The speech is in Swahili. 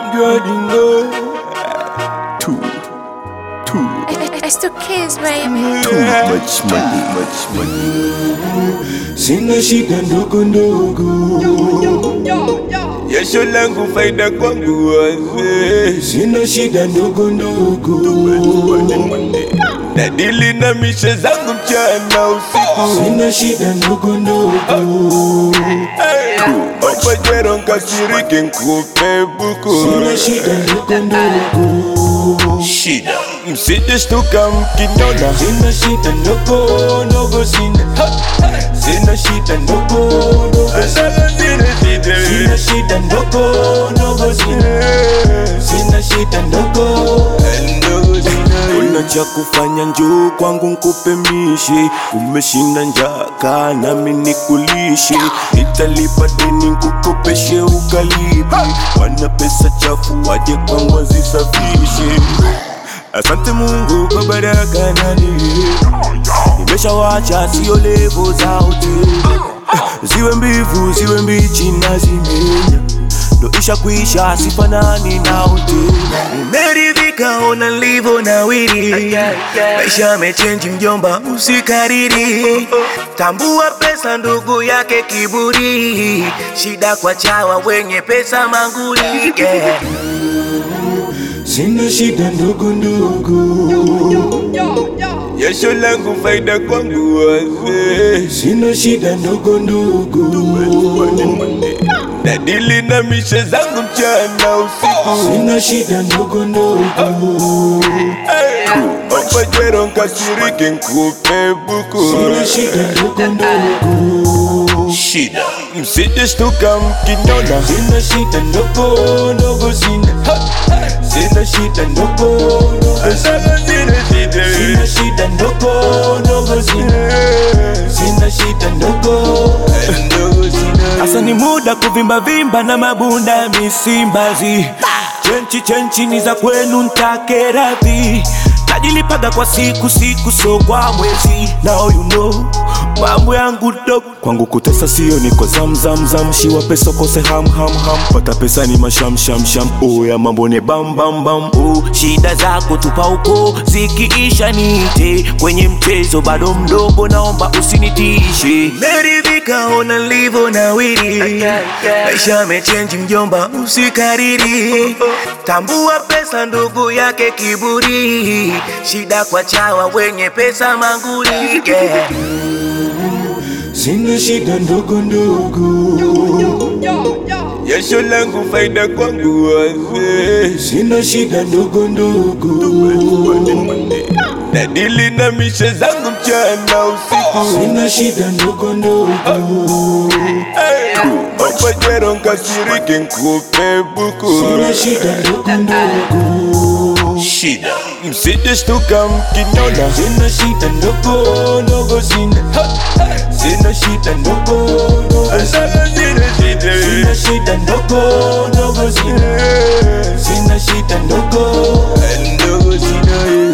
You already know. Too, too, It's the kids, baby. too much money, much money. Sina shida ndogo ndogo, Jasho langu faida kwangu wazee. sina shida ndogo ndogo, Nadili na mishe zangu mchana usiku. sina shida ndogo ndogo, Opajero nkasirike nkupe buku. sina shida ndogo ndogo, Shida msije shtuka mkiniona. sina shida ndogo ndogo, sina sina shida ndogo ndogo, sina shida ndogo ndogo, sina sina shida ndogo Una cha kufanya njoo kwangu nkupe mishi, umeshinda njaka nami nikulishi, nitalipa deni nkukopeshe ukalipi, wana pesa chafu waje kwangu wazisafishe. Asante Mungu kwa baraka na neema, nimeshawacha sio levo za hoteli, ziwe mbivu ziwe mbichi na zimenya ndo isha kuisha sifanani na hoteli. Nimeridhika ona nilivyo nawiri, maisha yamechenji mjomba, usikariri. Tambua pesa ndugu yake kiburi, shida kwa chawa wenye pesa manguli yeah. Sina shida ndogo ndogo, Jasho langu faida kwangu wazee. sina shida ndogo ndogo, Nadili na mishe zangu mchana usiku. sina shida ndogo ndogo, Opajero nkasirike nkupe buku. sina shida ndogo ndogo, Shida msije shtuka mkiniona. sina shida ndogo ndogo, sina sina shida ndogo ndogo, sina shida ndogo ndogo, sina sina shida ndogo Asa ni muda kuvimba vimba na mabunda ya misimbazi Chenchi chenchi ni za kwenu ntake radhi Najilipaga kwa siku siku so kwa mwezi Now you know mambo yangu dog Kwangu kutesa sio niko zam zam zam Shiwa pesa kose ham ham ham Pata pesa ni masham sham sham Oh ya mambo ni bam bam bam Oh shida zako tupa uko Zikiisha niite Kwenye mchezo bado mdogo naomba usinitishe Meridhika ona nilivyo nawiri Maisha yamechenji mjomba usikariri Tambua pesa ndugu yake kiburi Shida kwa chawa wenye pesa manguli yeah. Sina shida ndogo ndogo, Jasho langu faida kwangu wazee. sina shida ndogo ndogo, Nadili na mishe zangu mchana usiku. sina shida ndogo ndogo, Opajero nkasirike nkupe buku. sina shida ndogo ndogo, Shida msije shtuka mkiniona. sina shida ndogo ndogo, sina sina shida ndogo ndogo, sina shida ndogo ndogo, sina sina shida ndogo Ndogo sina